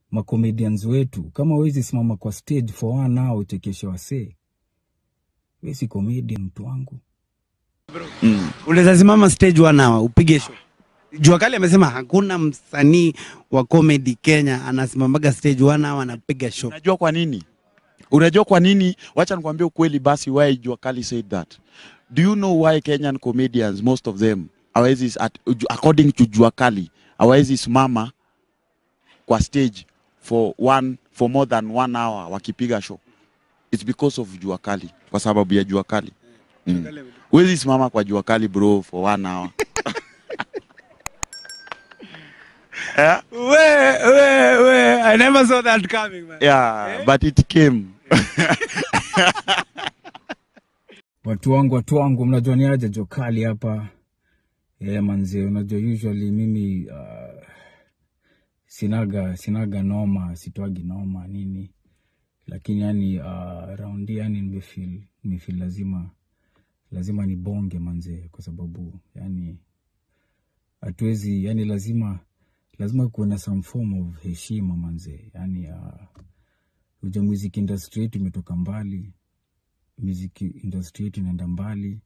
macomedians wetu kama wezi simama kwa stage for one hour uchekeshe wasee we si comedian mtu wangu unaweza simama stage one hour upige show. Jua Kali amesema hakuna msanii wa comedy Kenya anasimamaga stage one hour anapiga show. Unajua kwa nini? Unajua kwa nini? Wacha nikwambie ukweli basi why Jua Kali said that. Do you know why Kenyan comedians most of them hawezi at, according to Jua Kali hawezi simama kwa stage for one for more than one hour wakipiga show. It's because of Jua Kali, kwa sababu ya Jua Kali. Mm. Huwezi simama kwa Jua Kali bro for one hour. yeah, We, we, we, I never saw that coming man. yeah, but it came. watu wangu watu wangu mnajua ni aje jokali hapa yeah, manze unajua usually mimi uh, sinaga sinaga noma sitwagi noma nini lakini yani uh, raundi yani nimefeel nimefeel lazima lazima nibonge manze kwa sababu yani hatuwezi yani lazima lazima kuwe na some form of heshima manze yani uh, uja music industry yetu imetoka mbali music industry yetu inaenda mbali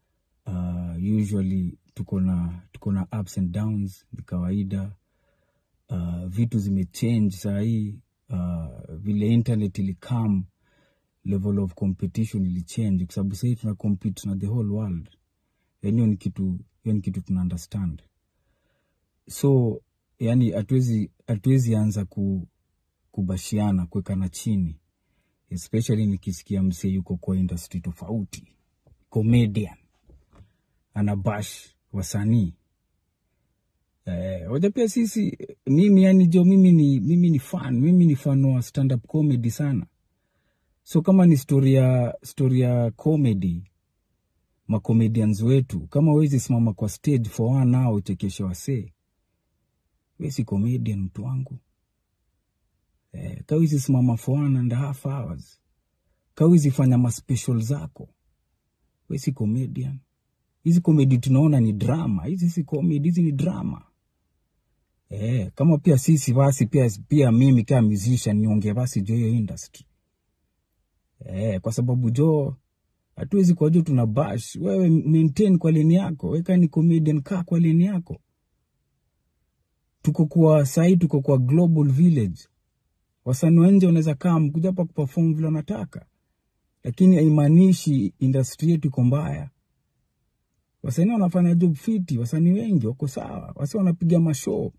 uh, usually tuko na tuko na ups and downs ni kawaida uh, vitu zimechange saa hii uh, vile internet ilikam level of competition ilichange kwa sababu sahii tuna compete na the whole world yani hiyo ni kitu hiyo ni kitu tuna understand so yani hatuwezi hatuwezi anza ku, kubashiana kuwekana chini especially nikisikia msee yuko kwa industry tofauti comedian anabash wasanii eh, waja pia sisi mimi yani jo mimi ni mimi ni fan mimi ni fan wa stand up comedy sana so kama ni story ya story ya comedy macomedians wetu kama wezi simama kwa stage for one hour uchekeshe wasee we si comedian mtu wangu eh, kawizi simama for one and a half hours kawizi fanya maspecial zako we si comedian hizi comedy tunaona ni drama hizi si comedy hizi ni drama eh, kama pia sisi basi pia, pia mimi kama musician niongee basi jo hiyo industry eh, kwa sababu jo hatuwezi kwa jo tuna bash wewe maintain kwa leni yako weka ni comedian kaa kwa leni yako tuko kwa sahii tuko kwa global village wasanii wa nje wanaweza kaa mkuja hapa kuperform vile wanataka lakini haimaanishi industry yetu iko mbaya wasanii wanafanya job fiti wasanii wengi wako sawa wasi wanapiga mashow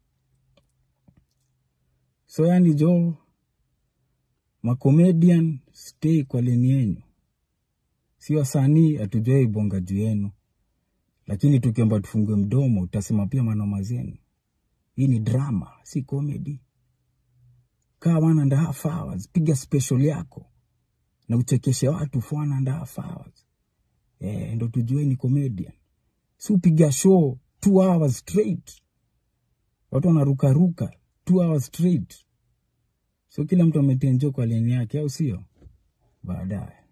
so yani jo macomedian stay kwa leni yenyu si wasanii hatujawai bonga juu yenu lakini tukiomba tufungue mdomo utasema pia manoma zenu hii ni drama si comedy kaa one and a half hours piga special yako na uchekeshe watu for one and a half hours eh, ndo tujue ni comedian si upiga show two hours straight watu wanarukaruka two hours straight so kila mtu ametenjo kwa leni yake au sio baadaye